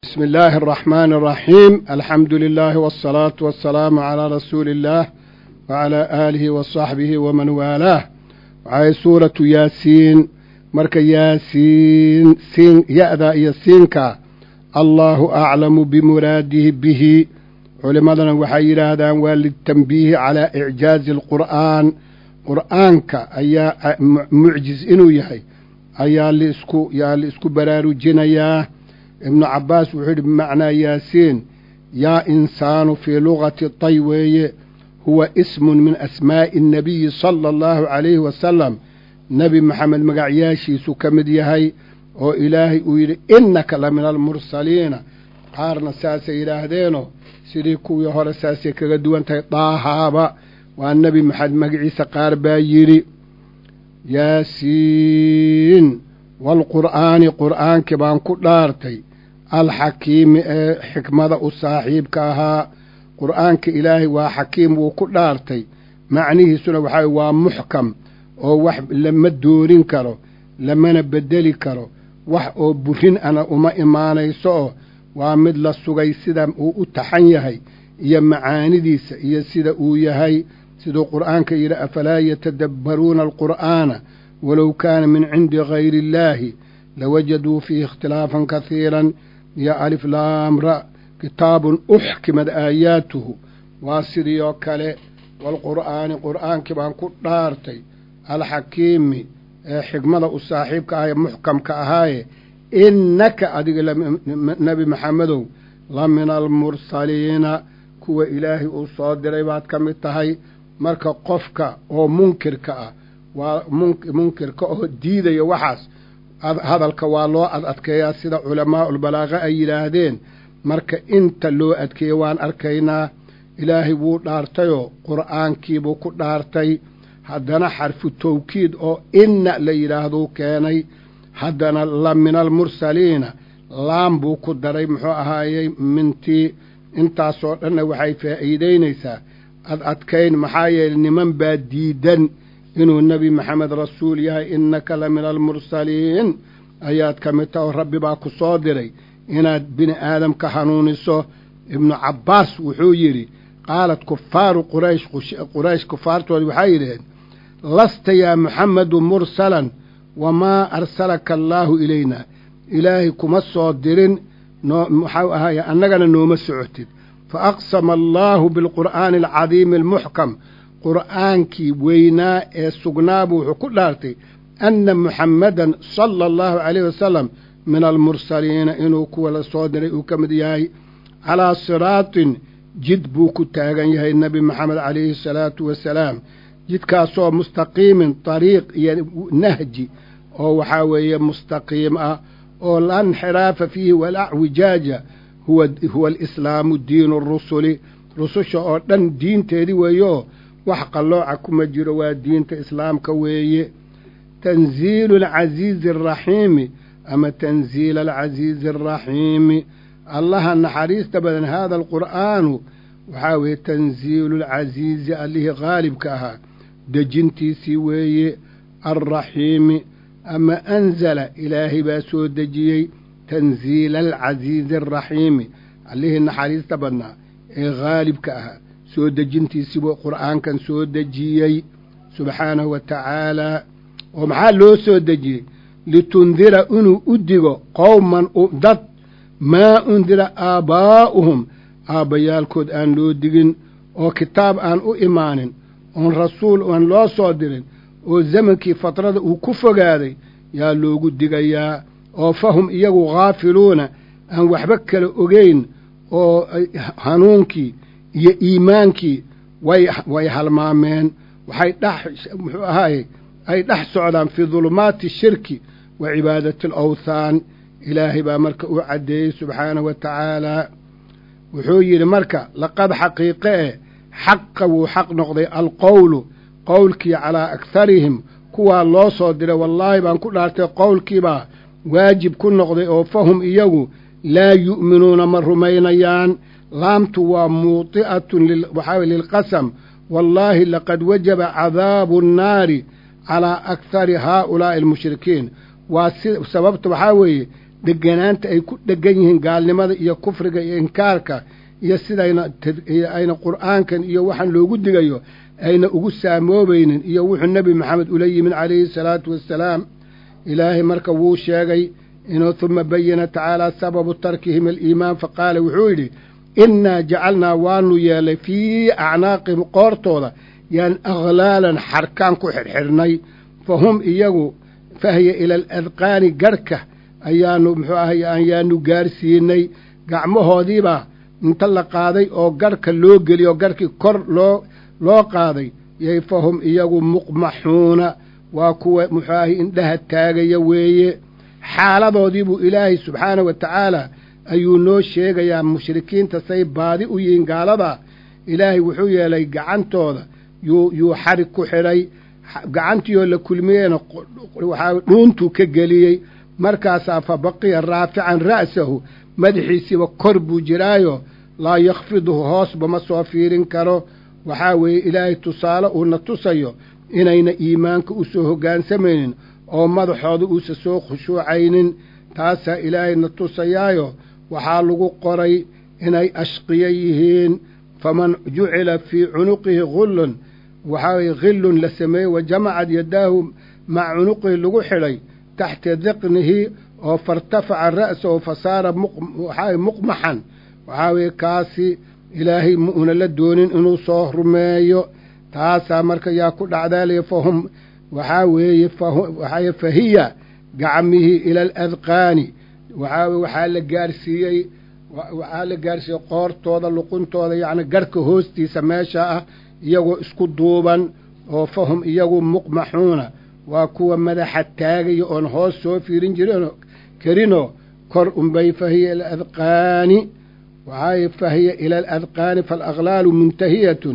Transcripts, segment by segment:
بسم الله الرحمن الرحيم الحمد لله والصلاة والسلام على رسول الله وعلى آله وصحبه ومن والاه وعي سورة ياسين مرك ياسين سين يأذى ياسينك الله أعلم بمراده به علماءنا وحي هذا وللتنبيه على إعجاز القرآن قرآنك أي معجز إنو يحي أي لإسكو يا لإسكو برارو جنياه ibnu cabbaas wuxuu yidhi bimacnaa yaasiin yaa insaanu fii lugati tay weeye huwa ismun min asmaa'i annabiyi sala allahu calayhi wasalam nebi maxamed magacyaashiisu ka mid yahay oo ilaahay uu yidhi innaka la min almursaliina qaarna saasay yidhaahdeenoo sidii kuwii hore saasay kaga duwan tahay daahaaba waa nebi maxamed magaciisa qaar baa yidhi yaasiin waalqur'aani qur'aankii baan ku dhaartay alxakiimi ee xikmada u saaxiibka ahaa qur'aanka ilaahay waa xakiim wuu ku dhaartay macnihiisuna waxaa waa muxkam oo wax lama doorin karo lamana beddeli karo wax oo burin ana uma imaanayso oo waa mid la sugay sida uu u taxan yahay iyo macaanidiisa iyo sida uu yahay siduu qur'aanka yidhi afalaa yatadabbaruuna alqur'aana walow kaana min cindi gayri illaahi lawajaduu fiihi ikhtilaafan kasiiran iyo alif laamra kitaabun uxkimad aayaatuhu waa sidii oo kale waalqur'aani qur'aankii baan ku dhaartay alxakiimi ee xikmada u saaxiibka ah ee muxkamka ahaaye innaka adiga nebi maxamedow la min almursaliina kuwa ilaahay uu soo diray baad ka mid tahay marka qofka oo munkirka ah waa munkirka oo diidaya waxaas hadalka waa loo ad adkeeyaa sida culamaa'ulbalaaqa ay yidhaahdeen marka inta loo adkeeye waan arkaynaa ilaahay wuu dhaartayoo qur'aankiibuu ku dhaartay haddana xarfu tawkiid oo inna la yidhaahduu keenay haddana la min almursaliina laam buu ku daray muxuu ahaayey mintii intaasoo dhanna waxay faa'iidaynaysaa ad adkayn maxaa yeele niman baa diidan inuu nebi maxamed rasuul yahay innaka la min almursaliin ayaad ka mid taha oo rabbi baa ku soo diray inaad bini aadamka hanuuniso ibnu cabbaas wuxuu yidhi qaalat kufaaru quraysh quraysh kufaartoodi waxay yidhaheen lasta yaa muxamedu mursalan wamaa arsalaka allaahu ilayna ilaahay kuma soo dirin noo waxau ahaaye annagana nooma socotid fa aqsama allaahu bilqur'aani alcadiimi almuxkam qur'aankii weynaa ee sugnaabuu wuxuu ku dhaartay anna muxammadan sala allahu calayhi wasalam min almursaliina inuu kuwa la soo diray uu ka mid yahay calaa siraatin jid buu ku taagan yahay nebi maxamed calayhi asalaatu wasalaam jidkaasoo mustaqiimin dariiq iyo nahji oo waxaa weeye mustaqiim ah oo la inxiraafa fiihi walacwijaaja huwa huwa alislaamu diinu rusuli rususha oo dhan diinteedii weeyeoo wax qallooca kuma jiro waa diinta islaamka weeye tanziilu alcasiizi alraxiimi ama tanziila alcasiizi alraxiimi allaha naxariista badan haada alqur'aanu waxaa weeye tanziilu alcasiizi allihii qaalibka ahaa dejintiisii weeye alraxiimi ama anzala ilaahay baa soo dejiyey tanziila alcasiizi alraxiimi allihii naxariista badnaa ee haalibka ahaa soo dejintiisiibuu qur'aankan soo dejiyey subxaanahu wa tacaalaa oo maxaa loo soo dejiyey litundira inuu u digo qowman dad maa undira aabbaa'uhum aabbayaalkood aan loo digin oo kitaab aan u imaanin oon rasuul aan loo soo dirin oo zamankii fatrada uu ku fogaaday yaa loogu digayaa oo fahum iyagu khaafiluuna aan waxba kala ogeyn oo hanuunkii iyo iimaankii way way halmaameen waxay dhex muxuu ahaaye ay dhex socdaan fii dulumaati shirki wa cibaadati alawthaan ilaahay baa marka uu caddeeyey subxaanahu wa tacaalaa wuxuu yidhi marka laqad xaqiiqe eh xaqa wuu xaq noqday alqowlu qowlkii calaa akharihim kuwaa loo soo diray wallaahi baan ku dhaartay qowlkiibaa waajib ku noqday oo fahum iyagu laa yu'minuuna ma rumaynayaan laamtu waa muudi'atun waxaa lilqasam wallaahi laqad wajaba cadaabu annaari calaa akhari haaulaa'i almushrikiin waa si sababta waxaa weeye deganaanta ay ku dhegan yihiin gaalnimada iyo kufriga iyo inkaarka iyo sidayna ayna qur'aankan iyo waxaan loogu digayo ayna ugu saamoobaynin iyo wuxuu nebi maxamed ula yimid calayhi salaatu wassalaam ilaahay marka wuu sheegay inuu huma bayana tacaala sababu tarkihim aliimaan faqaala wuxuu yidhi innaa jacalnaa waanu yeelay fii acnaaqihim qoortooda yaan akhlaalan xarkaan ku xidhxidhnay fa hum iyagu fahya ila aladqaani garhka ayaanu muxuu ahay ayaanu gaarsiinay gacmahoodiibaa inta la qaaday oo garhka loo geliyo garhkii kor loo loo qaaday yay fa hum iyagu muqmaxuuna waa kuwa muxuu ahay indhaha taagaya weeye xaaladoodii buu ilaahay subxaana wa tacaala ayuu noo sheegayaa mushrikiinta say baadi u yihiin gaaladaa ilaahay wuxuu yeelay gacantooda yuu yuu xarig ku xidhay gacantiioo la kulmiyeyna waxaa dhuuntuu ka geliyey markaasaa fa baqiya raafican ra'sahu madaxiisiiba kor buu jiraayo laa yakhfiduhu hoosba ma soo fiirin karo waxaa weeye ilaahay tusaale uuna tusayo inayna iimaanka u soo hoggaansamaynin oo madaxooda uusa soo khushuucaynin taasaa ilaahayna tusayaayo waxaa lagu qoray inay ashqiyo yihiin faman jucila fii cunuqihi gullun waxaa weye khillun la sameeyey wa jamacad yadaahu maca cunuqihi lagu xidhay taxta diqnihi oo fairtafaca ra'sahu fa saara waxaa muqmaxan waxaa weye kaasi ilaahay ma una la doonin inuu soo rumeeyo taasaa marka yaa ku dhacdaalaya fahum waxaa weeye waxaa fahiya gacmihii ila aladqaani waxaa waxaa la gaarsiiyey waxaa la gaarsiiyey qoortooda luquntooda yacni garhka hoostiisa meesha ah iyagoo isku duuban oo fahum iyagu muqmaxuuna waa kuwa madaxa taagaya oon hoos soo fiirin jirin karinoo kor unbay fahiya ila adqaani waxaa fahiya ila aladqaani faalaqlaalu muntahiyatun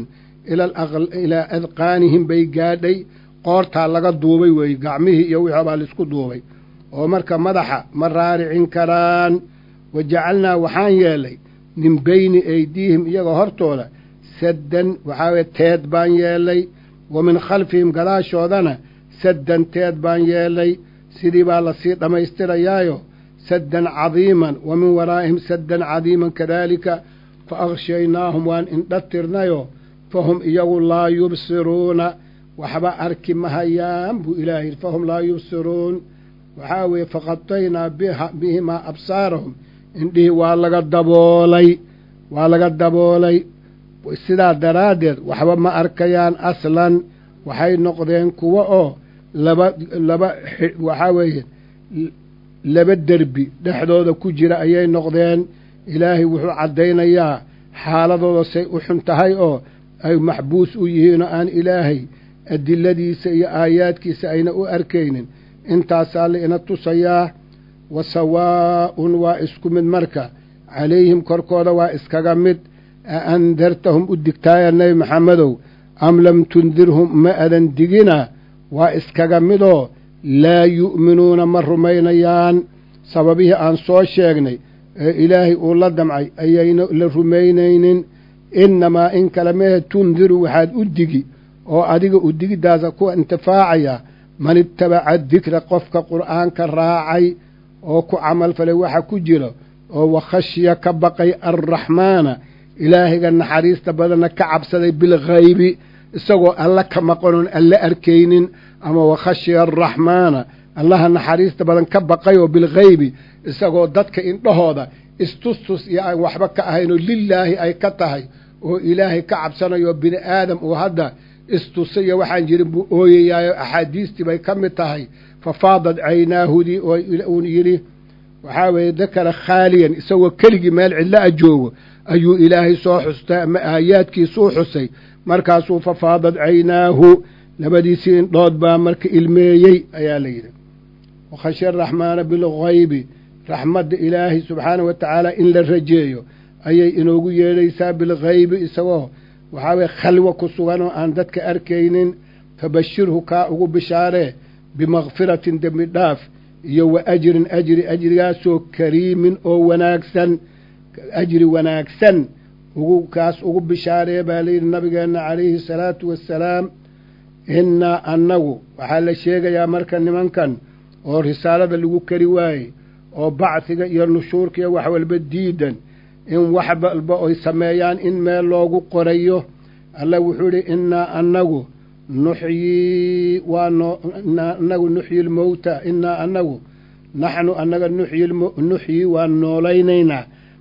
ilaa adqaanihim bay gaadhay qoortaa laga duubay weeye gacmihii iyo wixii baa laisku duubay oo marka madaxa ma raaricin karaan wa jacalnaa waxaan yeelay min beyni aydiihim iyagoo hortooda saddan waxaa weye teed baan yeelay wa min khalfihim gadaashoodana saddan teed baan yeelay sidii baa lasii dhammaystirayaayo saddan cadiiman wa min waraa'ihim saddan cadiiman kadaalika fa akhshaynaahum waan indha tirnayo fahum iyagu laa yubsiruuna waxba arki mahayaan buu ilaahay fahum laa yubsiruun waxaa weeye faqadaynaa bihimaa absaarahum indhihii waa laga daboolay waa laga daboolay sidaa daraaddeed waxba ma arkayaan aslan waxay noqdeen kuwo oo laba laba waxaa weeye laba derbi dhexdooda ku jira ayay noqdeen ilaahay wuxuu caddaynayaa xaaladooda say u xun tahay oo ay maxbuus u yihiinoo aan ilaahay adiladiisa iyo aayaadkiisa ayna u arkaynin intaasaa la ina tusayaa wa sawaa'un waa isku mid marka calayhim korkooda waa iskaga mid a andartahum u digtaaya nebi maxamedow am lam tundirhum ma adan digina waa iskaga midoo laa yu'minuuna ma rumaynayaan sababihii aan soo sheegnay ee ilaahay uu la damcay ayayna la rumaynaynin innamaa in kale mehe tundiru waxaad u digi oo adiga u digiddaasa ku intifaacaya man ittabaca dikra qofka qur'aanka raacay oo ku camalfalay waxa ku jira oo wakhashya ka baqay alraxmaana ilaahayga naxariista badanna ka cabsaday bilghaybi isagoo alla ka maqanoon alla arkaynin ama wakhashya alraxmaana allaha naxariista badan ka baqay oo bilghaybi isagoo dadka indhahooda istustus iyo aan waxba ka ahaynoo lilaahi ay ka tahay oo ilaahay ka cabsanayo bini aadam uu hadda istusa iyo waxaan jirin buu ooyayaayo axaadiistii bay ka mid tahay fa faadad caynaahudii oo uun yidhi waxaa weeye dakara khaaliyan isagoo keligii meel cidlo a joogo ayuu ilaahay soo xustay ama aayaadkiisuu xusay markaasuu fa faadad caynaahu labadiisii indhood baa marka ilmeeyey ayaa la yidhi wakhashya araxmaana bilghaybi raxmadda ilaahay subxaana wa tacaala in la rajeeyo ayay inoogu yeedhaysaa bilghaybi isagoo waxaa weye khalwo ku sugan oo aan dadka arkaynin fabashirhu kaa ugu bishaaree bimakfiratin dembi dhaaf iyo wa ajrin ajri ajrigaasoo kariimin oo wanaagsan ajri wanaagsan ugu kaas ugu bishaaree baa layidhi nabigeenna calayhi salaatu wassalaam innaa annagu waxaa la sheegayaa marka nimankan oo risaalada lagu kari waayey oo bacdiga iyo nushuurka iyo wax walba diidan in wax walba oy sameeyaan in meel loogu qorayo alla wuxuu idhi innaa annagu nuxyii waa noo annagu nuxyi lmowta innaa annagu naxnu annaga nuxyi waan noolaynaynaa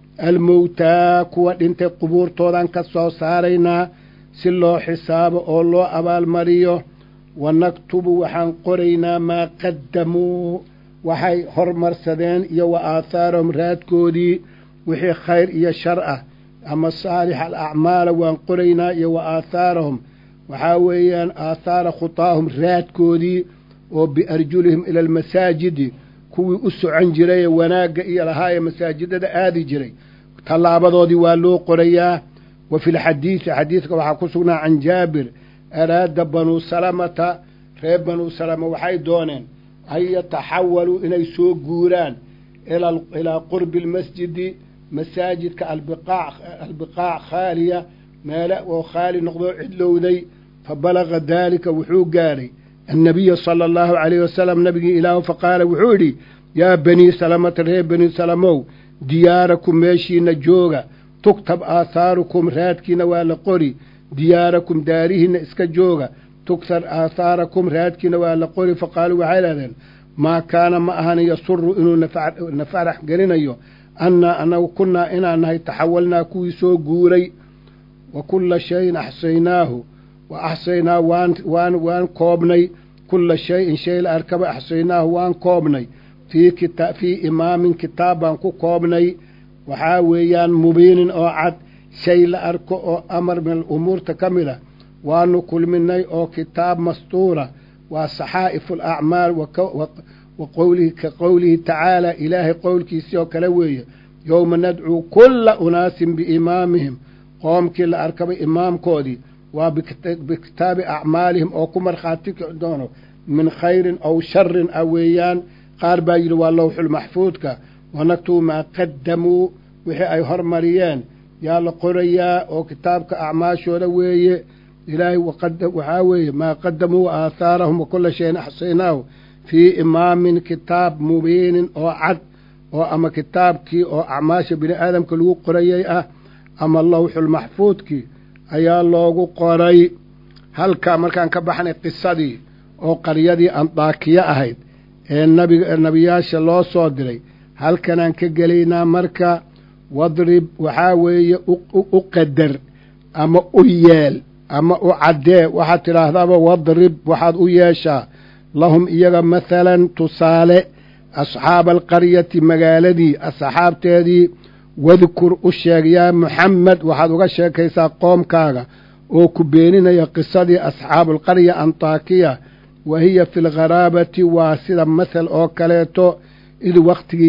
almowtaa kuwa dhintay qubuurtoodan ka soo saaraynaa si loo xisaabo oo loo abaalmariyo wa naktubu waxaan qoraynaa maa qaddamuu waxay hormarsadeen iyo wa aathaarahum raadkoodii wixii khayr iyo shar ah ama saalix alacmaala waan qoraynaa iyo wa aathaarahum waxaa weeyaan aathaara khutaahum raadkoodii oo biarjulihim ila almasaajidi kuwii u socon jirayee wanaagga iyo lahaayee masaajidada aadi jiray tallaabadoodii waa loo qorayaa wa fi lxadiidi xadiidka waxaa ku sugnaa can jaabir araada banuu salamata reer banuu salama waxay dooneen an yataxawaluu inay soo guuraan ilaa qurbi almasjidi masaajidka albiqaac khaaliya meele oo khaali noqdoo cidlowday fa balaga daalika wuxuu gaadhay annabiya sala allahu calayhi wasalam nabigii ilaahu faqaala wuxuu yidhi yaa banii salamata reer banii salamow diyaarakum meeshiina jooga tugtab aathaarukum raadkiina waa la qori diyaarakum daarihiinna iska jooga tugtar aathaarakum raadkiina waa la qori faqaaluu waxay idhahdeen maa kaana ma ahan yasuru inuu na farax gelinayo annaa anagu kunnaa inaan nahay taxawalnaa kuwii soo guuray wa kulla shayin axsaynaahu wa axsaynaa waan waan waan koobnay kulla shayin shay la arkaba axsaynaahu waan koobnay fii kita fii imaamin kitaab baan ku koobnay waxaa weeyaan mubiinin oo cad shay la arko oo amar min alumuurta ka mid a waanu kulminay oo kitaab mastuura waa saxaa'ifu alacmaal wa qowlihi ka qowlihi tacaala ilaahay qowlkiisii oo kale weeye yowma nadcuu kulla unaasin biimaamihim qoomkii la arkabay imaamkoodii waa bikitaabi acmaalihim oo ku markhaati kici doono min khayrin aw sharin ah weeyaan qaar baa yidhi waa lowxulmaxfuudka wanaktubu maa qaddamuu wixii ay hormariyeen yaa la qorayaa oo kitaabka acmaashooda weeye ilaahay waxaa weeye maa qadamuu aathaarahum wa kulla shayin axsaynaahu fii imaamin kitaab mubiinin oo cad oo ama kitaabkii oo acmaasha bini aadamka lagu qorayay ah ama lowxulmaxfuudkii ayaa loogu qoray halkaa markaan ka baxnay qisadii oo qaryadii andaakiye ahayd ee nabiga nebiyaasha loo soo diray halkanaan ka gelaynaa marka wadrib waxaa weeye u qadar ama u yeel ama u caddee waxaad tidhaahdaaba wadrib waxaad u yeeshaa lahum iyaga mathalan tusaale asxaaba alqaryati magaaladii asxaabteedii wadkur u sheeg yaa muxamed waxaad uga sheekaysaa qoomkaaga oo ku beeninaya qisadii asxaabualqarya antaakiya wa hiya fi lgharaabati waa sida mathal oo kaleeto id wakhtigii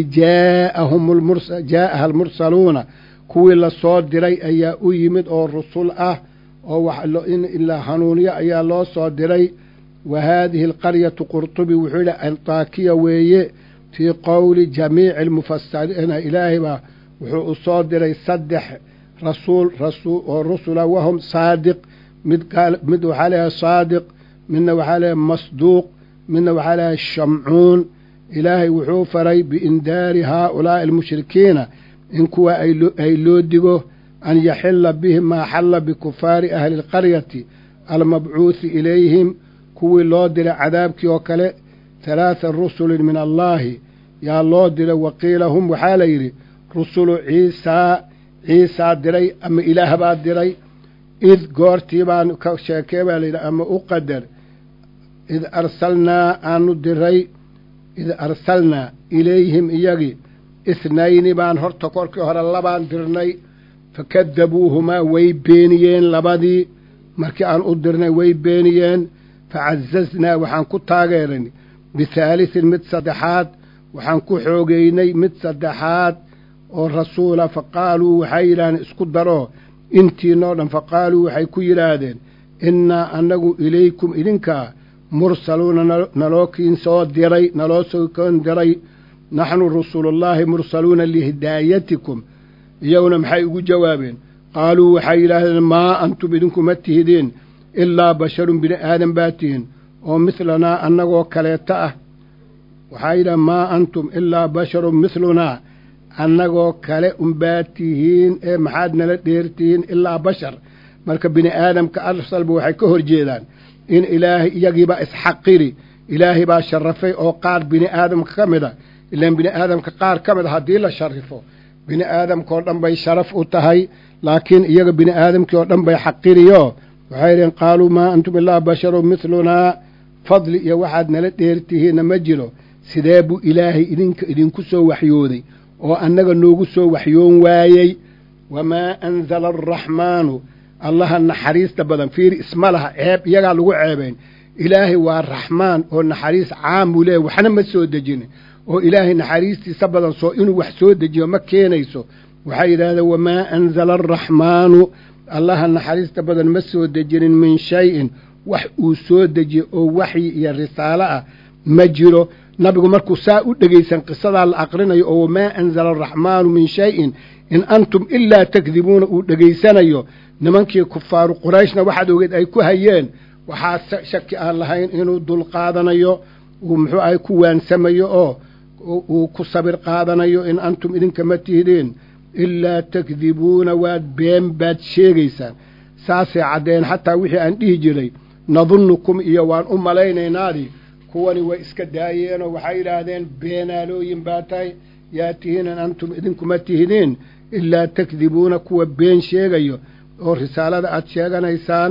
jaa'aha almursaluuna kuwii lasoo diray ayaa u yimid oo rusul ah oo in la hanuuniyo ayaa loo soo diray wa haadihi alqaryatu qurtubi wuxuu yidhi antaakiya weeye fii qowli jamiici almufasiriina ilaahay baa wuxuu u soo diray saddex rasuul oo rusula wahum saadiq mid mid waxaa leeyahay saadiq midna waxaa leeyahay masduuq midna waxaa leeyahay shamcuun ilaahay wuxuu faray biindaari haaulaa'i almushrikiina in kuwa ay loo digo an yaxila bihim maa xalla bikufaari ahli alqaryati almabcuuhi ilayhim kuwii loo diray cadaabkii oo kale halaatha rusulin min allaahi yaa loo diray waqiila hum waxaa la yidhi rusulu ciisaa ciisaa diray ama ilaah baa diray id goortii baan ka sheekee baa layidhi ama u qadar id arsalnaa aanu diray id arsalnaa ilayhim iyagii ithnayni baan horta korkii hore labaan dirnay fakadabuuhumaa way beeniyeen labadii markii aan u dirnay way beeniyeen facazaznaa waxaan ku taageeran bithaalithin mid saddexaad waxaan ku xoogeynay mid saddexaad oo rasuula fa qaaluu waxay yidhahdeen isku daroo intiinoo dhan fa qaaluu waxay ku yidhaahdeen innaa annagu ilaykum idinkaa mursaluuna naloo kiin soo diray naloo soo koon diray naxnu rusulullaahi mursaluuna lihidaayatikum iyaguna maxay ugu jawaabeen qaaluu waxay yidhaahdeen maa antum idinkuma tihidiin ilaa basharun bini aadan baa tihin oo midlanaa annagoo kaleeta ah waxaa yidhaha maa antum ilaa basharun mithlunaa annagoo kale unbaa tihiin ee maxaad nala dheertihiin ilaa bashar marka bini aadamka asalba waxay ka hor jeedaan in ilaahay iyagiibaa isxaqiri ilaahay baa sharafay oo qaar bini aadamka ka mid a ilaan bini aadamka qaar ka mid a haddii la sharifo bini aadamkaoo dhan bay sharaf u tahay laakiin iyaga bini aadamkii oo dhan bay xaqiriyo waxay yidheen qaaluu maa antum ilaa basharun mithlunaa fadli iyo waxaad nala dheertihiinna ma jiro sidee buu ilaahay idinka idinku soo waxyooday oo annaga noogu soo waxyoon waayey wamaa anzala alraxmaanu allaha naxariista badan fiiri isma laha ceeb iyagaa lagu ceebayn ilaahay waa raxmaan oo naxariis caam buu leeyahy waxna ma soo dejinin oo ilaahay naxariistiisa badan soo inuu wax soo dejiyo ma keenayso waxay yidhaahdeen wamaa anzala alraxmaanu allaha naxariista badan ma soo dejinin min shay-in wax uu soo dejiyo oo waxyi iyo risaalo ah ma jiro nabigu markuu saa u dhegaysan qisadaa la aqrinayo oo wamaa anzala alraxmaanu min shay-in in antum ilaa takdibuuna uu dhegaysanayo nimankii kufaaru qurayshna waxaad ogeed ay ku hayeen waxaa shaki aan lahayn inuu dul qaadanayo uu muxuu ahay ku waansamayo oo uu ku sabir qaadanayo in antum idinka ma tihdeen ilaa takdibuuna waad been baad sheegaysaan saasay caddeen xataa wixii aan dhihi jiray nadunnukum iyo waan u malaynaynaadii kuwani way iska daayeenoo waxay yidhaahdeen beenaalooyin baa tahay yaa tihiin in antum idinkuma tihdeen ilaa takdibuuna kuwa been sheegayo oo risaalada aad sheeganaysaan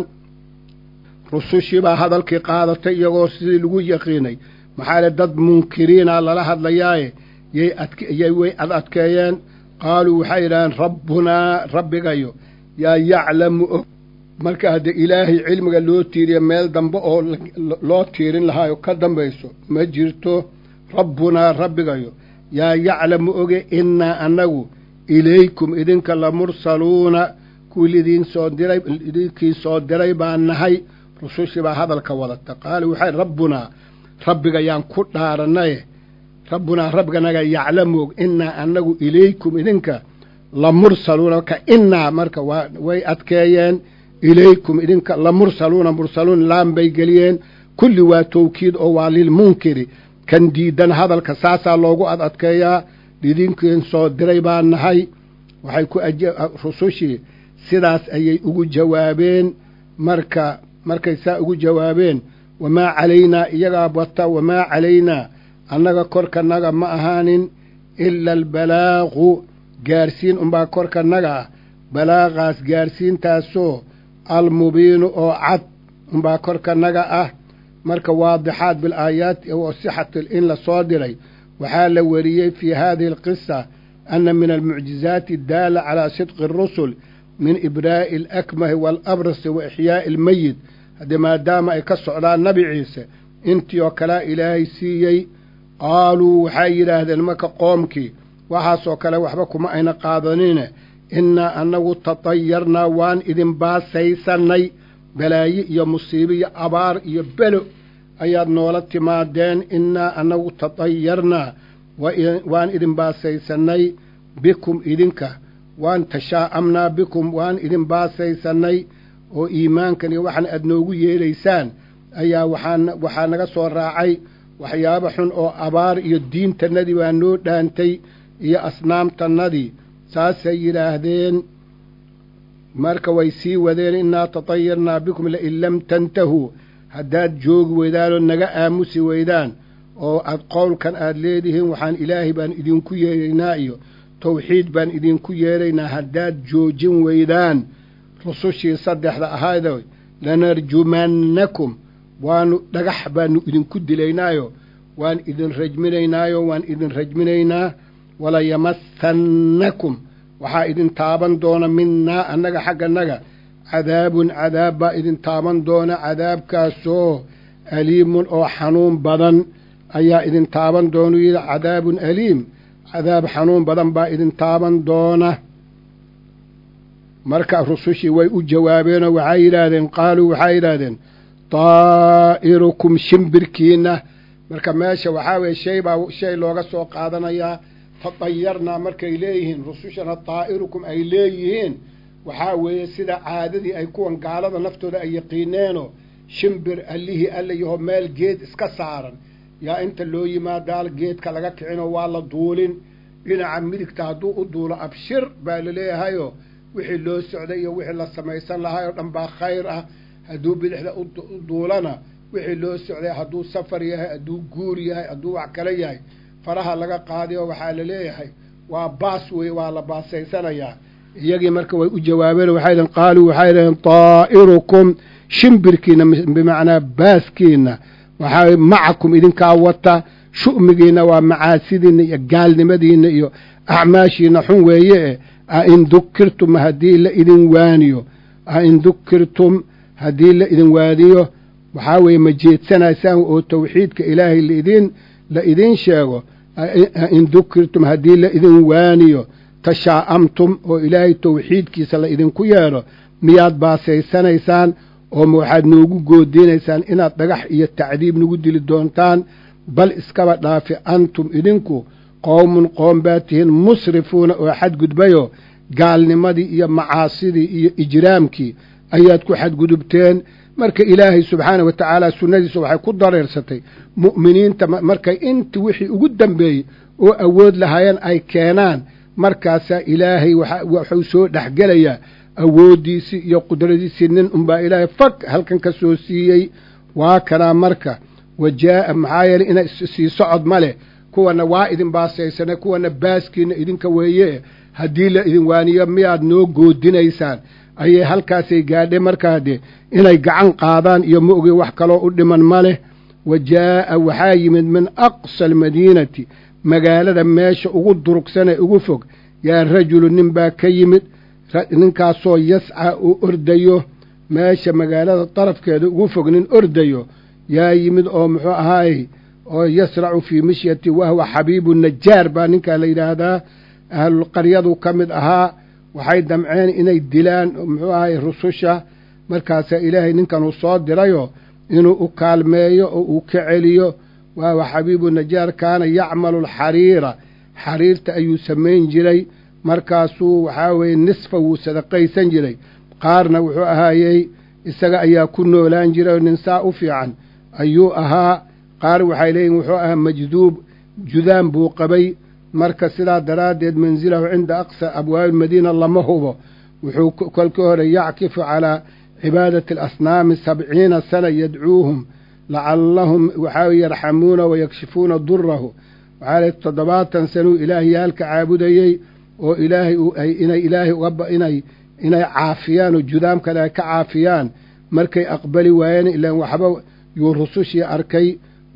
rusushii baa hadalkii qaadatay iyagoo sidii lagu yaqiinay maxaa le dad munkiriina lala hadlayaaye yay adkyay way ad adkeeyeen qaaluu waxay yidhahdeen rabbunaa rabbigayo yaa yaclamu og marka haddee ilaahay cilmiga loo tiiriya meel dambe oo loo tiirin lahaayo ka dambayso ma jirto rabbunaa rabbigayo yaa yaclamu oge innaa annagu ilaykum idinka la mursaluuna kuwii lidiin soo diray idinkii soo diray baan nahay rusushii baa hadalka wadata qaala waxay rabbunaa rabbiga yaan ku dhaarannaye rabbunaa rabbiganaga yaclamu og innaa annagu ilaykum idinka la mursaluuna marka innaa marka waa way adkeeyeen ilaykum idinka la mursaluuna mursaluun laan bay geliyeen kulli waa tawkiid oo waa lilmunkiri kan diidan hadalka saasaa loogu ad adkeeyaa idinkiin soo diray baa nahay waxay ku rusushii sidaas ayay ugu jawaabeen marka markay saa ugu jawaabeen wamaa calaynaa iyagaa wata wamaa calaynaa annaga korkanaga ma ahaanin ila albalaaqu gaarsiin unbaa korkanaga ah balaaqaas gaarsiintaasoo almubiinu oo cad unbaa korkanaga ah marka waadixaat bilaayaati oo sixatil in la soo diray waxaa la wariyey fii haadihi alqisa ana min almucjizaati addaala calaa sidqi arusul min ibraa'i alakmahi waalabrasi wa ixyaa'i almeyit haddee maadaama ay ka socdaan nabi ciise intii oo kalea ilaahay siiyey qaaluu waxay yidhaahdeen marka qoomkii waxaasoo kale waxba kuma ayna qaadanine innaa annagu tatayarnaa waan idin baasaysannay balaaye iyo musiibo iyo abaar iyo belo ayaad noola timaadeen innaa annagu tatayarnaa waan idin baasaysannay bikum idinka waan tashaa'amnaa bikum waan idin baasaysannay oo iimaankan iyo waxan aad noogu yeelaysaan ayaa waxaa waxaa naga soo raacay waxyaabo xun oo abaar iyo diintannadii baa noo dhaantay iyo asnaamtannadii saasay yidhaahdeen marka way sii wadeen innaa tatayarnaa bikum lain lam tantahuu haddaad joogi weydaanoo naga aamusi weydaan oo aad qowlkan aad leedihiin waxaan ilaahay baan idinku yeeraynaa iyo tawxiid baan idinku yeeraynaa haddaad joojin weydaan rusushii saddexda ahaydo lanarjumannakum waanu dhagax baanu idinku dilaynaayo waan idin rajminaynaayo waan idin rajminaynaa walayamassannakum waxaa idin taaban doona minnaa annaga xagganaga cadaabun cadaab baa idin taaban doona cadaabkaasoo aliimun oo xanuun badan ayaa idin taaban doonu yidhi cadaabun aliim cadaab xanuun badan baa idin taaban doona marka rusushii way u jawaabeenoo waxay yidhaahdeen qaaluu waxay yidhaahdeen daa'irukum shimbirkiinna marka meesha waxaa weye shay baa shay looga soo qaadanayaa tatayarnaa markay leeyihiin rusushana daa'irukum ay leeyihiin waxaa weeye sida caadadii ay kuwan gaalada naftooda ay yaqiineenoo shimbir allihii alla yaho meel geed iska saaran yaa inta loo yimaadaa geedka laga kicinoo waa la duulin dhinaca midigta hadduu u duulo abshir baa laleeyahayoo wixii loo socday iyo wixii la samaysan lahaa oo dhan baa khayr ah hadduu bidixda u duulana wixii loo socday hadduu safar yahay hadduu guur yahay hadduu wax kale yahay faraha laga qaadiyo waxaa la leeyahay waa baas wey waa la baasaysanayaa iyagii marka way u jawaabeen waxay dhaheen qaaluu waxay dhaheen taa'irukum shimbirkiina bimacnaa baaskiina waxaa macakum idinkaa wata shu'migiina waa macaasidiina iyo gaalnimadiina iyo acmaashiina xun weeye e a in dukirtum haddii la idin waaniyo a in dukirtum haddii la idin waaniyo waxaa weeye ma jeedsanaysaan oo tawxiidka ilaahay laidin la idiin sheego in dukirtum haddii la idin waaniyo tashaa'amtum oo ilaahay tawxiidkiisa la idinku yeedho miyaad baasaysanaysaan oo ma waxaad noogu goodiinaysaan inaad dhagax iyo tacdiib nagu dili doontaan bal iskaba dhaafi antum idinku qowmun qoom baa tihiin musrifuuna oo xadgudbayoo gaalnimadii iyo macaasidii iyo ijraamkii ayaad ku xadgudubteen marka ilaahay subxaana wa tacaala sunnadiisa waxay ku dareersatay mu'miniinta markay inti wixii ugu dambeeyey oo awood lahaayeen ay keenaan markaasaa ilaahay waxuu soo dhexgelayaa awooddiisii iyo qudradiisii nin unbaa ilaahay fag halkan ka soo siiyey waa kanaa marka wa jaa'a maxaa yeeley ina sii socod ma leh kuwana waa idin baasaysane kuwana baaskiina idinka weeye haddii la idin waaniyo miyaad noo goodinaysaan ayay halkaasay gaadhe markaa dee inay gacan qaadaan iyo ma ogey wax kaloo u dhiman ma leh wa jaa'a waxaa yimid min aqsa almadiinati magaalada meesha ugu durugsanee ugu fog yaa rajulu nin baa ka yimid ninkaasoo yasca uu ordayo meesha magaalada darafkeeda ugu fog nin ordayo yaa yimid oo muxuu ahaayey oo yasracu fii mishyati wahwa xabiibu najaar baa ninkaa la yidhaahdaa ahlulqaryadu ka mid ahaa waxay damceen inay dilaan muxuu ahaye rususha markaasaa ilaahay ninkan uu soo dirayoo inuu u kaalmeeyo oo uu ka celiyo wahwa xabiibu najaar kaana yacmalu alxariira xariirta ayuu samayn jiray markaasuu waxaa weeye nisfa wuu sadaqaysan jiray qaarna wuxuu ahaayey isaga ayaa ku noolaan jiray oo nin saa u fiican ayuu ahaa qaar waxay leeyihin wuxuu ahaa majduub judaan buu qabay marka sidaa daraaddeed mansilahu cinda aqsa abwaabi madiina lama hubo wuxuu kolkii hore yackifu calaa cibaadati alasnaami sabciina sana yadcuuhum lacallahum waxaa yarxamuuna wayakshifuuna durahu waxaa le toddobaatan sanuu ilaahay yaalka caabudayey oo ilaahay inay ilaahay inay inay caafiyaan oo judaam kale ay ka caafiyaan markay aqbali waayeen ilaan waxba yuu rusushii arkay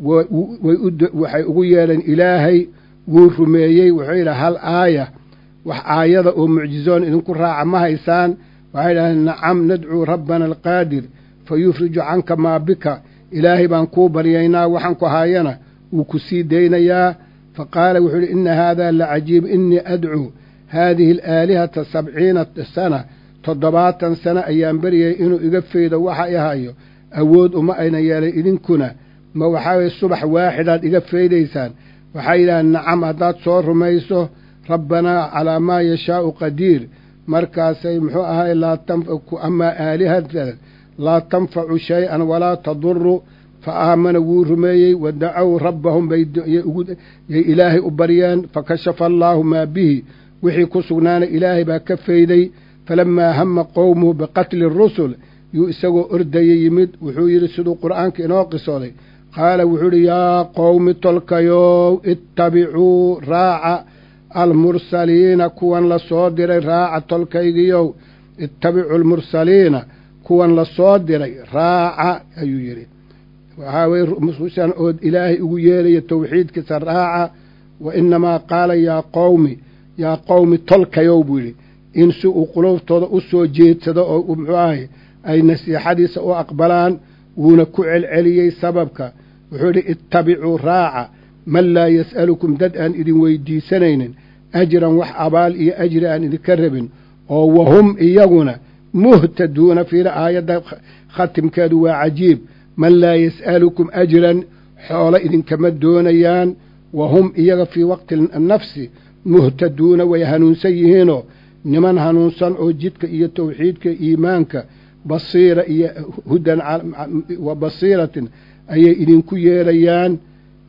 waxay ugu yeedheen ilaahay wuu rumeeyey wuxuu yidhi hal aaya wax aayada oo mucjizoon idinku raaca ma haysaan waxay idhahdeen nacam nadcuu rabbana alqaadir fa yufriju canka maa bika ilaahay baan kuu baryaynaa waxaan ku haayana wuu ku sii daynayaa fa qaala wuxuu yidhi inna haadaa la cajiib innii adcuu haadihi alaalihata sabciina sana toddobaatan sano ayaan beryayay inuu iga faydo waxa i hayo awood uma ayna yeelay idinkuna ma waxaa weye subax waaxidaad iga faydaysaan waxay yidhahdeen nacam haddaad soo rumayso rabbanaa calaa maa yashaa'u qadiir markaasay muxuu ahay laa amaa aalihata laa tanfacu shay-an walaa taduru fa aamana wuu rumeeyey wa dacow rabbahum bayay ilaahay u baryeen fakashafa allaahu maa bihi wixii ku sugnaana ilaahay baa ka fayday falamaa hama qowmuhu biqatli rusul yuu isagoo ordaya yimid wuxuu yidhi siduu qur'aanka inoo qisooday qaala wuxuu idhi yaa qowmi tolkayow ittabicuu raaca almursaliina kuwan la soo diray raaca tolkaygiyow ittabicu almursaliina kuwan la soo diray raaca ayuu yidhi waxaa weye rusushan oo ilaahay ugu yeelaya tawxiidkiisa raaca wa inamaa qaala yaa qowmi yaa qowmi tolkayow buu yidhi in si uu quluubtooda u soo jeedsado oo muxuu ahay ay nasiixadiisa u aqbalaan wuuna ku celceliyey sababka wuxuu yidhi ittabicuu raaca man laa yas'alukum dad aan idin weydiisanaynin ajran wax abaal iyo ajri aan idinka rabin oo wahum iyaguna muhtaduuna fiila aayadda khatimkeedu waa cajiib man laa yas'alukum ajran xoolo idinkama doonayaan wahum iyaga fii waqti nafsi muhtaduuna way hanuunsan yihiinoo niman hanuunsan oo jidka iyo tawxiidka iimaanka basiira iyo hudan wa basiiratin ayay idinku yeelayaan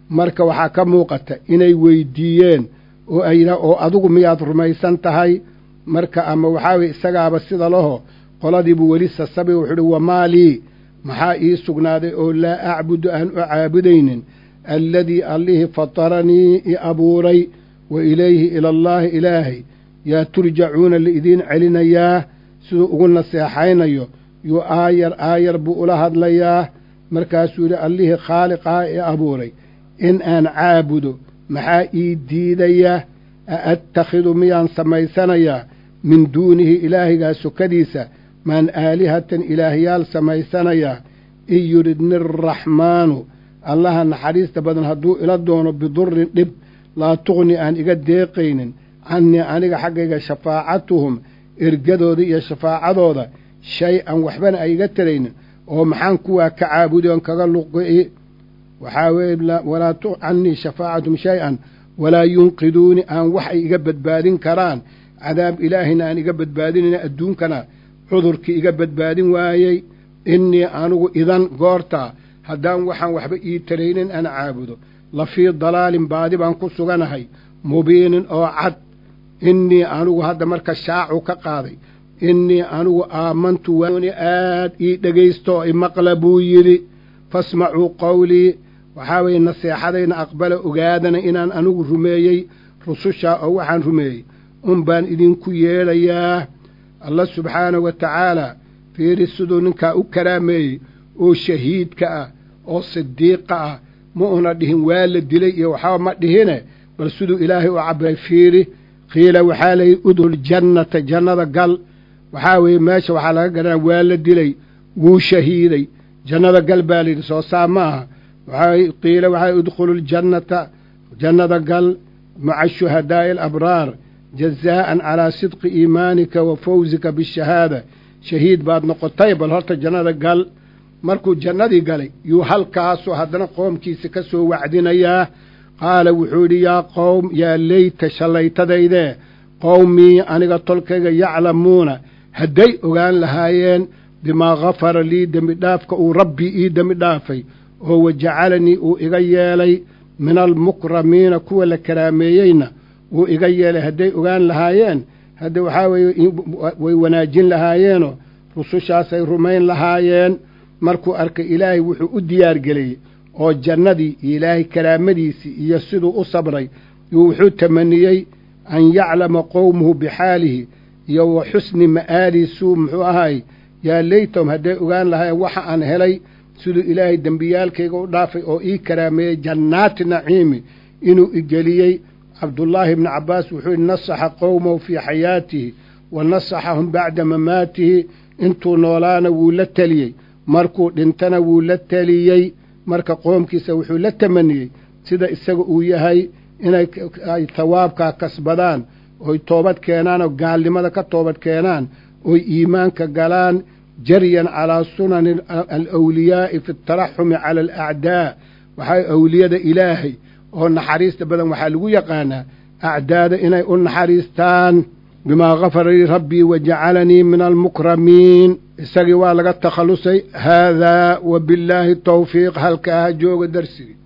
marka waxaa ka muuqata inay weydiiyeen oo ay oo adigu miyaad rumaysan tahay marka ama waxaa weye isagaaba sida laho qoladiibuu weli sasabi wuxuu uhi wamaa lii maxaa ii sugnaaday oo laa acbudu aan u caabudaynin alladii allihii fataranii i abuuray wa ilayhi ilallaahi ilaahay yaa turjacuuna laidiin celinayaa siduu ugu naseexaynayo yuu aayar aayar buu ula hadlayaa markaasuu yidhi allihii khaaliqaa i abuuray in aan caabudo maxaa ii diidaya a attakhidu miyaan samaysanayaa min duunihi ilaahigaa sokadiisa maan aalihatan ilaahyaal samaysanayaa in yuridni araxmaanu allaha naxariista badan hadduu ila doono bidurin dhib laa tuqni aan iga deeqaynin cannii aniga xaggayga shafaacatuhum ergadooda iyo shafaacadooda shay-an waxbana ay iga taraynin oo maxaan kuwaa ka caabudi oon kaga luqi waxaa weeye walaa cannii shafaacatuhum shay-an walaa yunqiduuni aan wax ay iga badbaadin karaan cadaab ilaahina aan iga badbaadinayna adduunkana cudurkii iga badbaadin waayey innii anigu idan goortaa haddaan waxaan waxba ii taraynin aan caabudo la fii dalaalin baadi baan ku suganahay mubiinin oo cad innii anigu hadda marka shaacu ka qaaday innii anigu aamantu waani aad ii dhegaysto oo imaqla buu yidhi fasmacuu qowlii waxaa weeye naseexadayna aqbala ogaadana inaan anigu rumeeyey rusushaa oo waxaan rumeeyey un baan idinku yeedhayaa alla subxaanahu wa tacaalaa fiiri siduu ninkaa u karaameeyey oo shahiidka ah oo sidiiqa ah ma una dhihin waa la dilay iyo waxba ma dhihine bal siduu ilaahay u cabbiray fiiri qiila waxaa layidhi udhul jannata jannada gal waxaa weeye meesha waxaa laga garanaya waa la dilay wuu shahiiday jannada gal baa layidhi soo saa ma aha waxaa qiila waxaa udkhulu ljannata jannada gal maca shuhadaa'i alabraar jazaa'an calaa sidqi iimaanika wa fawsika bishahaada shahiid baad noqotay bal horta jannada gal markuu jannadii galay yuu halkaasoo haddana qoomkiisa ka soo wacdinayaa qaala wuxuu yidhi yaa qowm yaa leyta shallaytadaydee qowmii aniga tolkayga yaclamuuna hadday ogaan lahaayeen bimaa gafara lii dembi dhaafka uu rabbii ii dembi dhaafay oo wajacalanii uu iga yeelay min almukramiina kuwa la karaameeyeyna wuu iga yeelay hadday ogaan lahaayeen hadda waxaa weeye way wanaajin lahaayeenoo rusushaasay rumayn lahaayeen markuu arkay ilaahay wuxuu u diyaargeliyey oo jannadii iyo ilaahay karaamadiisii iyo siduu u sabray yuu wuxuu tamaniyey an yaclama qowmuhu bixaalihi iyo wa xusni ma'aalihi suu muxuu ahaay yaa leytahum hadday ogaan lahaayeen waxa aan helay siduu ilaahay dembiyaalkayga u dhaafay oo ii karaameeyey jannaati naciimi inuu igeliyey cabdullaahi ibni cabbaas wuxuu yihi nasaxa qowmahu fii xayaatihi wa nasaxahum bacda mamaatihi intuu noolaana wuu la teliyey markuu dhintana wuu la teliyey marka qoomkiisa wuxuu la tamaniyey sida isaga uu yahay inay ay tawaabkaa kasbadaan oy toobad keenaan oo gaalnimada ka toobad keenaan oy iimaanka galaan jaryan calaa sunani alawliyaa'i fi ataraxumi cala alacdaa waxaa awliyada ilaahay oo naxariista badan waxaa lagu yaqaanaa acdaada inay u naxariistaan bimaa gafara lii rabbii wajacalanii min almukramiin isagii waa laga takhallusay haadaa wa billaahi tawfiiq halkaa ha jooga darsigii